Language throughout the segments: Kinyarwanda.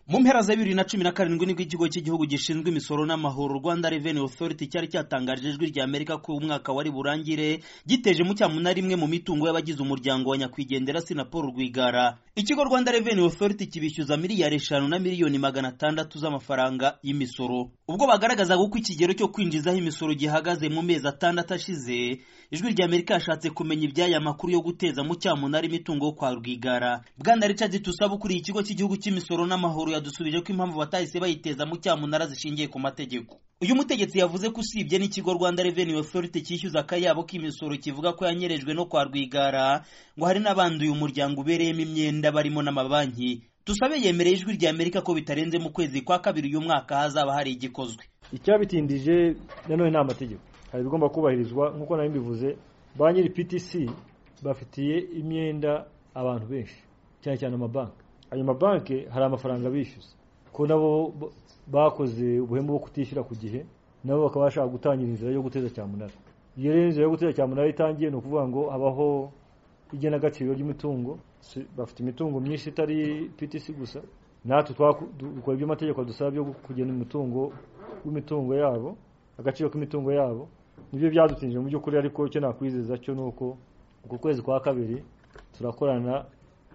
mu mpera za bibiri na cumi na karindwi nibwo ikigo cy'igihugu gishinzwe imisoro n'amahoro rwanda revenue authority cyari cyatangarije ijwi rya amerika ko umwaka wari burangire giteje mu cyamuna rimwe mu mitungo y'abagize umuryango wa nyakwigendera sinapol rwigara ikigo rwanda revenue authority kibishyuza miliyari eshanu na miliyoni magana atandatu z'amafaranga y'imisoro ubwo bagaragazaga uko ikigero cyo kwinjizaho imisoro gihagaze mu mezi atandatu ashize ijwi rya amerika yashatse kumenya iby'aya makuru yo guteza mu cyamunara imitungo kwa rwigara bwana richard tusaba ukuriye ikigo cy'igihugu cy'imisoro n'amahoro yadusubije ko impamvu batahise bayiteza mu cyamunara zishingiye ku mategeko uyu mutegetsi yavuze ko usibye n'ikigo rwanda revenue authority cyishyuza akayabo k'imisoro kivuga ko yanyerejwe no kwa rwigara ngo hari n'abanduye umuryango ubereyemo imyenda barimo n'amabanki dusabe yemereye ijwi rya amerika ko bitarenze mu kwezi kwa kabiri uyu mwaka hazaba hari igikozwe icyabitindije nanone ni amategeko hari ibigomba kubahirizwa nk'uko nawe mbivuze ba nyiri ptc bafitiye imyenda abantu benshi cyane cyane amabanki ayo mabanki hari amafaranga bishyuza ko nabo bakoze ubuhemu bwo kutishyura ku gihe nabo bakaba bashaka gutangira inzira yo guteza cyamunara iyo rero inzira yo guteza cyamunara itangiye ni ukuvuga ngo habaho igenagaciro ry'imitungo bafite imitungo myinshi itari ptc gusa natwe dukora ibyo amategeko adusaba byo kugena umutungo w'imitungo yabo agaciro k'imitungo yabo nibyo byadutinjije mu by'ukuri ariko icyo nakwizeza cyo ni uko uku kwezi kwa kabiri turakorana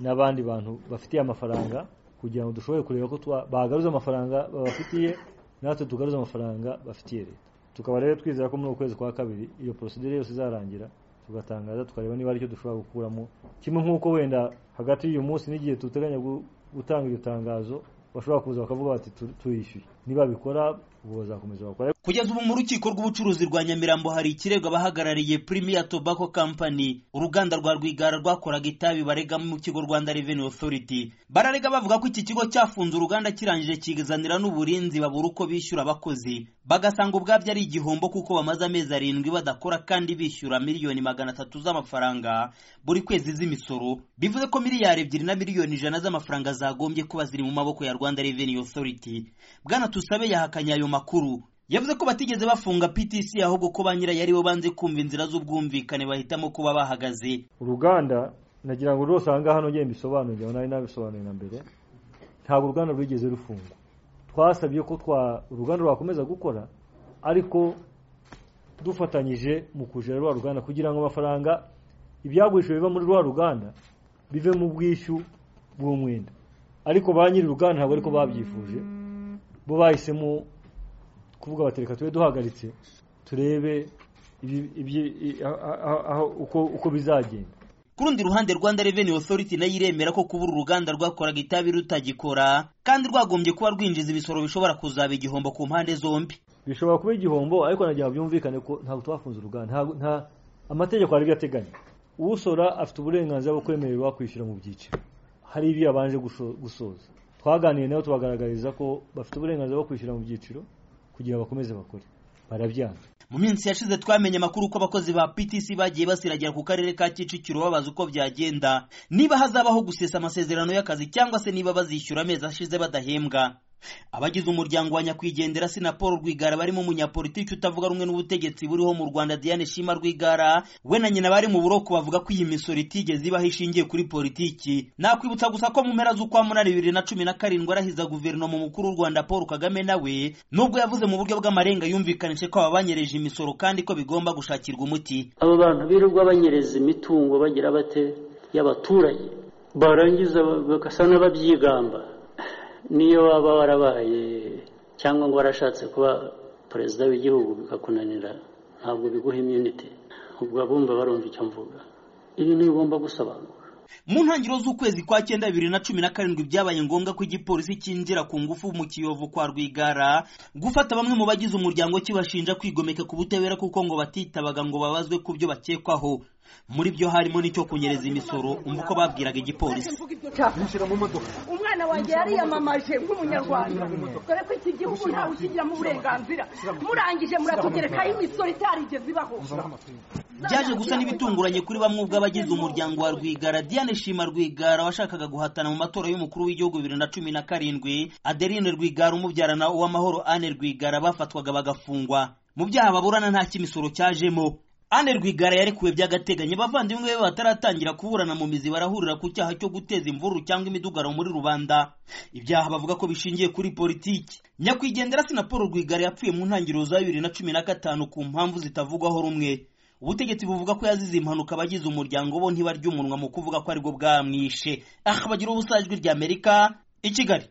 n'abandi bantu bafitiye amafaranga kugira ngo dushobore kureba ko bagaruza amafaranga babafitiye natwe tugaruza amafaranga bafitiye leta tukaba rero twizera ko muri uku kwezi kwa kabiri iyo porosidire yose izarangira tugatangaza tukareba niba aricyo dushobora gukuramo kimwe nk'uko wenda hagati y'uyu munsi n'igihe duteganya gutanga iryo tangazo bashobora kuza bakavuga bati tuyishyuye nibabikora ubu bazakomeza bakora kugeza ubu mu rukiko rw'ubucuruzi rwa nyamirambo hari ikirego abahagarariye premier tobacco company uruganda rwa rwigara rwakoraga itabi baregamo mu kigo rwanda revenue authority bararega bavuga ko iki kigo cyafunze uruganda kirangije kigazanira n'uburinzi babura uko bishyura abakozi bagasanga ubwabyo ari igihombo kuko bamaze amezi arindwi badakora kandi bishyura miliyoni magana atatu z'amafaranga buri kwezi z'imisoro bivuze ko miliyari ebyiri na miliyoni ijana z'amafaranga zagombye kuba ziri mu maboko ya rwanda revenue authority bwana Tusabe yahakanye ayo makuru yavuze ko batigeze bafunga PTC ahubwo ko ba nyirayo aribo banze kumva inzira z'ubwumvikane bahitamo kuba bahagaze uruganda nagira ngo rwose aha ngaha nongere mbisobanurire nawe nabisobanuye na mbere ntabwo uruganda rwigeze rufungwa twasabye ko twa uruganda rwakomeza gukora ariko dufatanyije mu kujera rwa ruganda kugira ngo amafaranga ibyagurishijwe biva muri rwa ruganda bive mu bwishyu bw'umwenda ariko ba nyiri uruganda ntabwo ariko babyifuje bo bahisemo kuvuga bati reka tube duhagaritse turebe uko bizagenda ku rundi ruhande rwanda revenue authority nayo iremera ko kuba uru ruganda rwakoraga itabi rutagikora kandi rwagombye kuba rwinjiza ibisoro bishobora kuzaba igihombo ku mpande zombi bishobora kuba igihombo ariko nagira ngo byumvikane ko ntabwo twafunze uruganda nta amategeko ari ateganya usora afite uburenganzira bwo kwemererwa kwishyura mu byiciro hari ibyo yabanje gusoza twaganiriye nabo tubagaragariza ko bafite uburenganzira bwo kwishyura mu byiciro kugira ngo bakomeze bakore barabyanga mu minsi yashize twamenye amakuru ko abakozi ba PTC bagiye basiragira ku karere ka Kicukiro babaza uko byagenda niba hazabaho gusesa amasezerano y'akazi cyangwa se niba bazishyura amezi ashize badahembwa abagize umuryango wa nyakwigendera sinapol rwigara barimo umunyapolitiki utavuga rumwe n'ubutegetsi buriho mu rwanda diane shima rwigara we na nyina bari mu buroko bavuga ko iyi misoro itigeze ibaho ishingiye kuri politiki nakwibutsa gusa ko mu mpera z'ukwa munani bibiri na cumi na karindwi arahiza guverinoma umukuru w'u rwanda paul kagame nawe nubwo yavuze mu buryo bw'amarenga yumvikanije ko abanyereje imisoro kandi ko bigomba gushakirwa umuti abo bantu birirwa banyereza imitungo bagira bate y'abaturage barangiza bagasa n'ababyigamba niyo waba warabaye cyangwa ngo warashatse kuba perezida w'igihugu bikakunanira ntabwo biguha imyunite ubwo abumva barumva icyo mvuga ibintu bigomba gusobanuka mu ntangiriro z'ukwezi kwa cyenda bibiri na cumi na karindwi byabaye ngombwa ko igipolisi cyinjira ku ngufu mu kiyovu kwa rwigara gufata bamwe mu bagize umuryango kibashinja kwigomeka ku butabera kuko ngo batitabaga ngo babazwe ku byo bakekwaho muri byo harimo n'icyo kunyereza imisoro umva uko babwiraga igipolisi umwana wanjye yariyamamaje nk'umunyarwanda dore ko iki gihugu ntawe ukigiramo uburenganzira murangije muratugerekaho imisoro itarigeze ibaho byaje gusa n'ibitunguranye kuri bamwe ubwo abagize umuryango wa rwigara diane shima rwigara washakaga guhatana mu matora y'umukuru w'igihugu bibiri na cumi na karindwi adeline rwigara umubyarana uw'amahoro ane rwigara bafatwaga bagafungwa mu byaha baburana nta cy'imisoro cyajemo Anne Rwigara yarekuwe by'agateganyo bavandimwe be bataratangira kuburana mu mizi barahurira ku cyaha cyo guteza imvururu cyangwa imidugaro muri rubanda ibyaha bavuga ko bishingiye kuri politiki nyakwigendera Paul Rwigara yapfuye mu ntangiriro za bibiri na cumi na gatanu ku mpamvu zitavugwaho rumwe ubutegetsi buvuga ko yazize impanuka abagize umuryango bo ntibarya umunwa mu kuvuga ko aribwo bwamwishe aha bagira ubusajwi ry'amerika i kigali